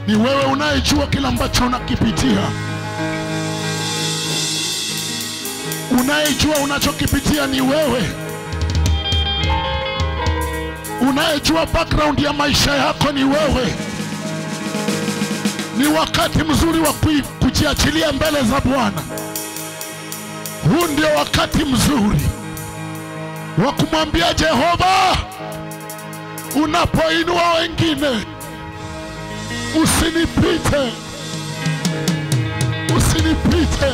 Ni wewe unayejua kila ambacho unakipitia, unayejua unachokipitia ni wewe, unayejua background ya maisha yako ni wewe. Ni wakati mzuri wa kui- kujiachilia mbele za Bwana. Huu ndio wakati mzuri wa kumwambia Jehova, unapoinua wengine usinipite, usinipite.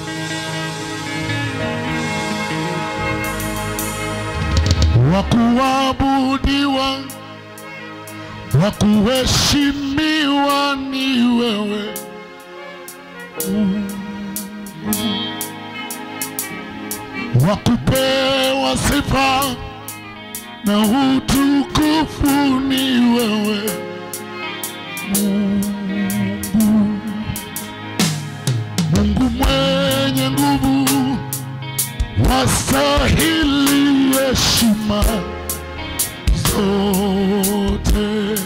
Wa kuabudiwa, wa kuheshimiwa ni wewe wa kupewa sifa na utukufu ni wewe Mungu, Mungu mwenye nguvu, wastahili heshima zote.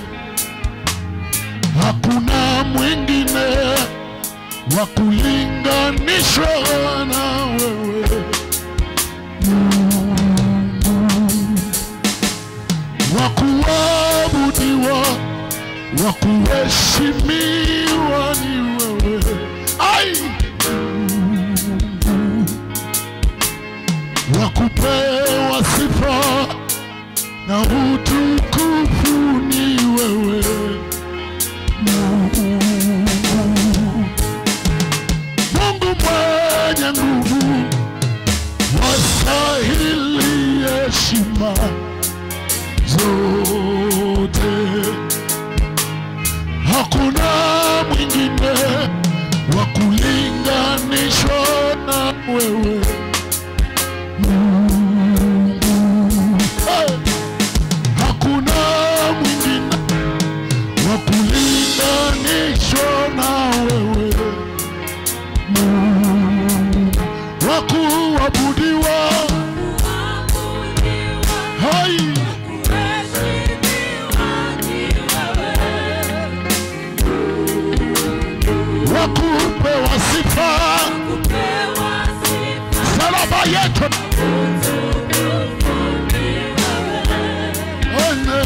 Hakuna mwingine wa kulinganishwa na wewe wa kuabudiwa, wa kuheshimiwa ni wewe. Ai, wa kupewa sifa na utukufu ni wewe Mungu, Mungu mwenye nguvu, wastahili heshima zote. Hakuna mwingine wa kulinganishwa na wewe Mungu. Hey! Hakuna mwingine wa kulinganishwa na wewe Mungu, wa kuabudiwa hai wa kupewa sifa, salaba yetu Ene.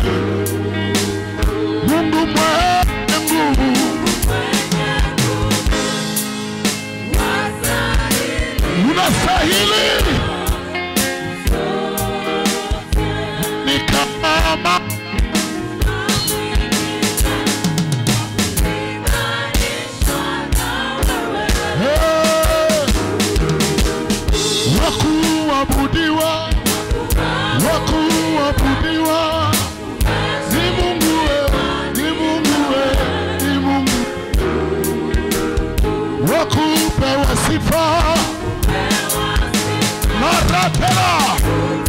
Mungu mwenye nguvu, unastahili ni kama Eh. wa kuabudiwa, wa kuabudiwa ni Mungu we, ni Mungu we, ni Mungu wa kupewa sifa mara tena.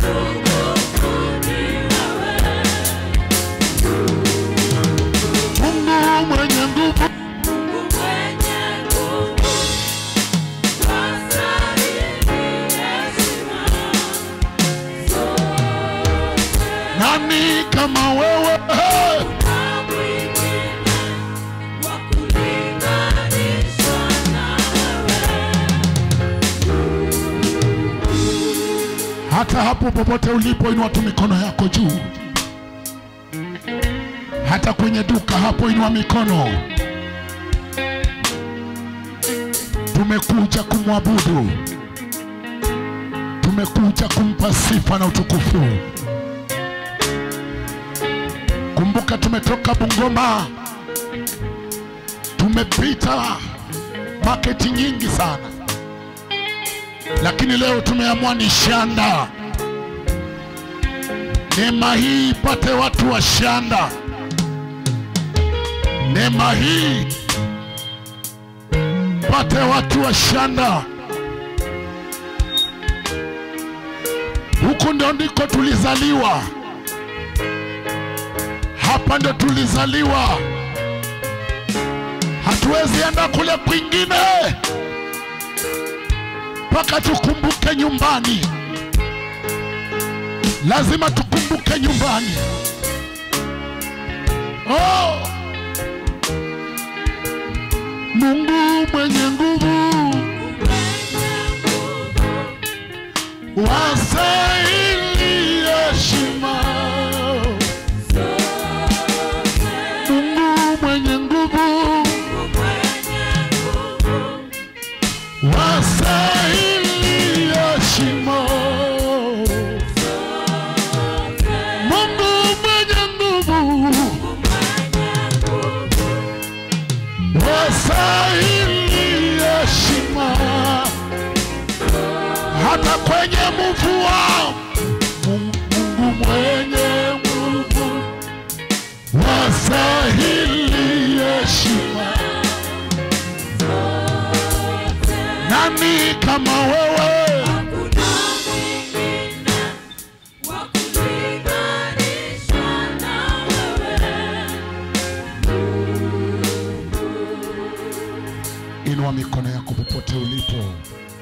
Mungu mwenye nguvu, nani kama wewe? Hata hapo popote ulipo, inua tu mikono yako juu. Hata kwenye duka hapo, inua mikono. Tumekuja kumwabudu, tumekuja kumpa sifa na utukufu. Kumbuka tumetoka Bungoma, tumepita maketi nyingi sana, lakini leo tumeamua ni shanda. Neema hii ipate watu wa shanda, neema hii pate watu wa shanda. Huku ndo ndiko tulizaliwa, hapa ndo tulizaliwa. Hatuwezi enda kule kwingine mpaka tukumbuke nyumbani. Lazima tukumbuke nyumbani. Oh, Mungu mwenye nguvu wastahili heshima. Mungu mwenye nguvu wastahili heshima. Mungu mwenye nguvu wastahili heshima. Hata kwenye mvua, Mungu mwenye nguvu wastahili heshima. Nani kama wewe? Inua mikono yako popote ulipo.